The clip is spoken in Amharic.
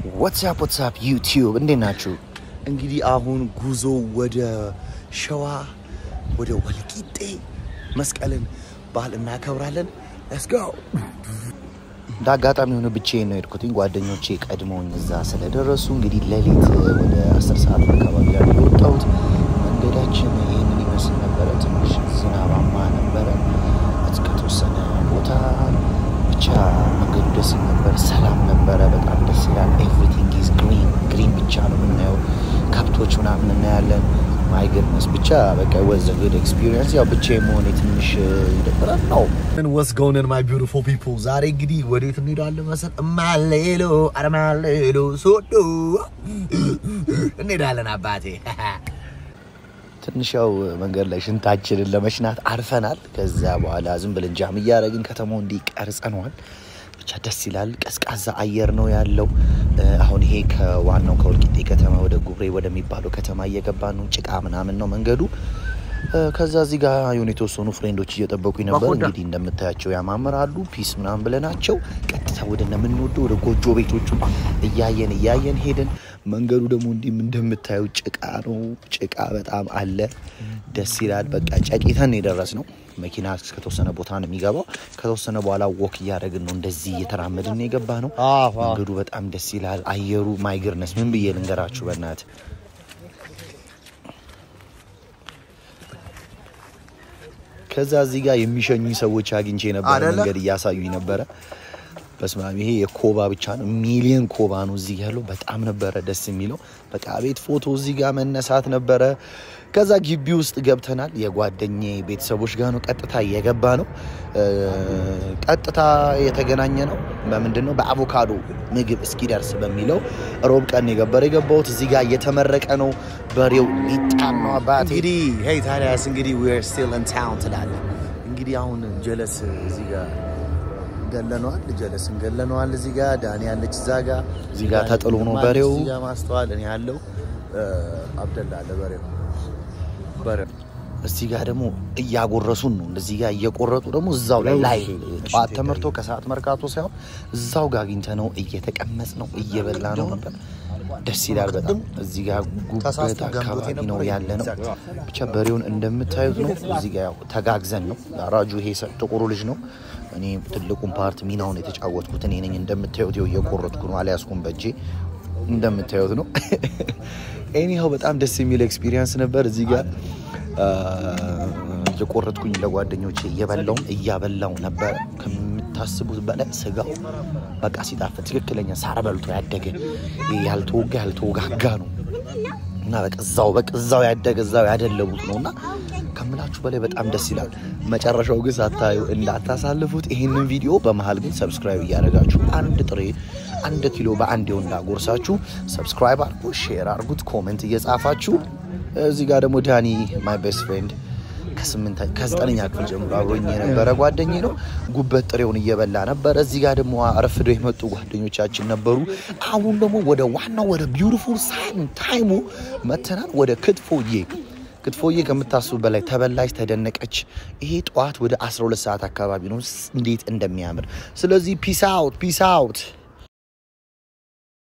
ዋትሳፕ ዋትሳፕ ዩቲዩብ እንዴት ናችሁ? እንግዲህ አሁን ጉዞ ወደ ሸዋ ወደ ወልቂጤ መስቀልን በዓል እናከብራለን። ሌትስ ጎ። እንደ አጋጣሚ ሆነ ብቻዬን ነው የሄድኩትኝ። ጓደኞቼ ቀድመውኝ እዛ ስለደረሱ እንግዲህ ሌሊት ወደ አስር ሰዓት አካባቢ ላይ ነው የወጣሁት። መንገዳችን ይህንን ይመስል ነበረ። ትንሽ ዝናባማ ነበረ እስከተወሰነ ቦታ ብቻ መንገዱ ደስ ይል ነበር። ሰላም ነበረ። በጣም ደስ ይላል። ኤቭሪቲንግ ኢዝ ግሪን ግሪን ብቻ ነው የምናየው። ከብቶች ምናምን እናያለን። ማይ ግድነስ ብቻ በቃ ወዘ ጉድ ኤክስፒሪየንስ። ያው ብቻዬን መሆኔ ትንሽ ይደብራል ነው ወስ ጎንን ማይ ቢዩቲፉል ፒፕል ዛሬ እንግዲህ ወዴት እንሄዳለን መሰል? እማሌሎ አረማሌሎ ሶዶ እንሄዳለን አባቴ። ትንሽ ያው መንገድ ላይ ሽንታችንን ለመሽናት አርፈናል። ከዛ በኋላ ዝም ብለን ጃም እያደረግን ከተማው እንዲህ ቀርጸነዋል። ብቻ ደስ ይላል። ቀዝቃዛ አየር ነው ያለው። አሁን ይሄ ከዋናው ከወልቂጤ ከተማ ወደ ጉብሬ ወደሚባለው ከተማ እየገባ ነው። ጭቃ ምናምን ነው መንገዱ። ከዛ እዚህ ጋር የሆኑ የተወሰኑ ፍሬንዶች እየጠበቁኝ ነበር። እንግዲህ እንደምታያቸው ያማምራሉ። ፒስ ምናምን ብለናቸው ቀጥታ ወደ እንደምንወደው ወደ ጎጆ ቤቶቹ እያየን እያየን ሄድን። መንገዱ ደግሞ እንዲህም እንደምታዩ ጭቃ ነው። ጭቃ በጣም አለ። ደስ ይላል። በቃ ጨቂተን የደረስ ነው። መኪና እስከተወሰነ ቦታ ነው የሚገባው። ከተወሰነ በኋላ ወክ እያደረግን ነው እንደዚህ እየተራመድን የገባ ነው። መንገዱ በጣም ደስ ይላል። አየሩ ማይግርነስ ምን ብዬ ልንገራችሁ በእናት ከዛ እዚህ ጋር የሚሸኙኝ ሰዎች አግኝቼ ነበረ። አደለ? መንገድ እያሳዩኝ ነበረ። በስመ አብ ይሄ የኮባ ብቻ ነው፣ ሚሊየን ኮባ ነው እዚህ ያለው። በጣም ነበረ ደስ የሚለው። በቃ ቤት ፎቶ እዚህ ጋር መነሳት ነበረ። ከዛ ግቢ ውስጥ ገብተናል። የጓደኜ ቤተሰቦች ጋር ነው ቀጥታ እየገባ ነው። እ፣ ቀጥታ የተገናኘ ነው በምንድን ነው በአቮካዶ ምግብ እስኪደርስ በሚለው ሮብ ቀን የገበረ የገባሁት እዚህ ጋር እየተመረቀ ነው። በሬው ሊጣን ነው አባቴ እንግዲህ ሄይ ታዲያስ እንግዲህ we're still in town ትላለህ። እንግዲህ አሁን ጀለስ እዚህ ጋር ገለነዋል፣ ጀለስ እንገለነዋል። እዚህ ጋር ዳኒ ያለች እዛ ጋር እዚህ ጋር ተጥሎ ነው በሬው። እዚህ ጋር ማስተዋል እኔ ያለው አብደላ አለ በሬው በሬው እዚህ ጋር ደግሞ እያጎረሱን ነው። እንደዚህ ጋር እየቆረጡ ደግሞ እዛው ላይ ላይ ጠዋት ተመርቶ ከሰዓት መርካቶ ሳይሆን እዛው ጋር አግኝተ ነው እየተቀመጽ ነው እየበላ ነው ነበር። ደስ ይላል በጣም እዚህ ጋር ጉበት አካባቢ ነው ያለ ነው። ብቻ በሬውን እንደምታዩት ነው። እዚህ ጋር ያው ተጋግዘን ነው። አራጁ ይሄ ሰ- ጥቁሩ ልጅ ነው። እኔ ትልቁን ፓርት ሚናውን የተጫወትኩት እኔ ነኝ። እንደምታዩት ይኸው እየቆረጥኩ ነው። አልያዝኩም በእጄ እንደምታዩት ነው። ኤኒሃው በጣም ደስ የሚል ኤክስፒሪየንስ ነበር። እዚህ ጋር አ፣ እየቆረጥኩኝ ለጓደኞቼ እየበላውም እያበላው ነበረ። ከምታስቡት በላይ ስጋው በቃ ሲጣፍጥ ትክክለኛ ሳር በልቶ ያደገ ይሄ ያልተወጋ ያልተወጋጋ ነው እና በቃ እዛው በቃ እዛው ያደገ እዛው ያደለቡት ነው እና ከምላችሁ በላይ በጣም ደስ ይላል። መጨረሻው ግን ሳታዩ እንዳታሳልፉት። ይህንን ቪዲዮ በመሀል ግን ሰብስክራይብ እያደረጋችሁ አንድ ጥሬ አንድ ኪሎ በአንድ የሆን እንዳጎርሳችሁ ሰብስክራይብ አድርጉ፣ ሼር አድርጉት፣ ኮሜንት እየጻፋችሁ እዚህ ጋር ደግሞ ዳኒ ማይ ቤስት ፍሬንድ ከስምንት ከዘጠነኛ ክፍል ጀምሮ አብሮኝ የነበረ ጓደኝ ነው። ጉበት ጥሬውን እየበላ ነበረ። እዚህ ጋር ደግሞ አረፍደው የመጡ ጓደኞቻችን ነበሩ። አሁን ደግሞ ወደ ዋናው ወደ ቢውቲፉል ሳይን ታይሙ መተናል። ወደ ክትፎዬ ክትፎዬ ከምታስቡ በላይ ተበላች፣ ተደነቀች። ይሄ ጠዋት ወደ 12 ሰዓት አካባቢ ነው። እንዴት እንደሚያምር ስለዚህ ፒስ አውት ፒስ አውት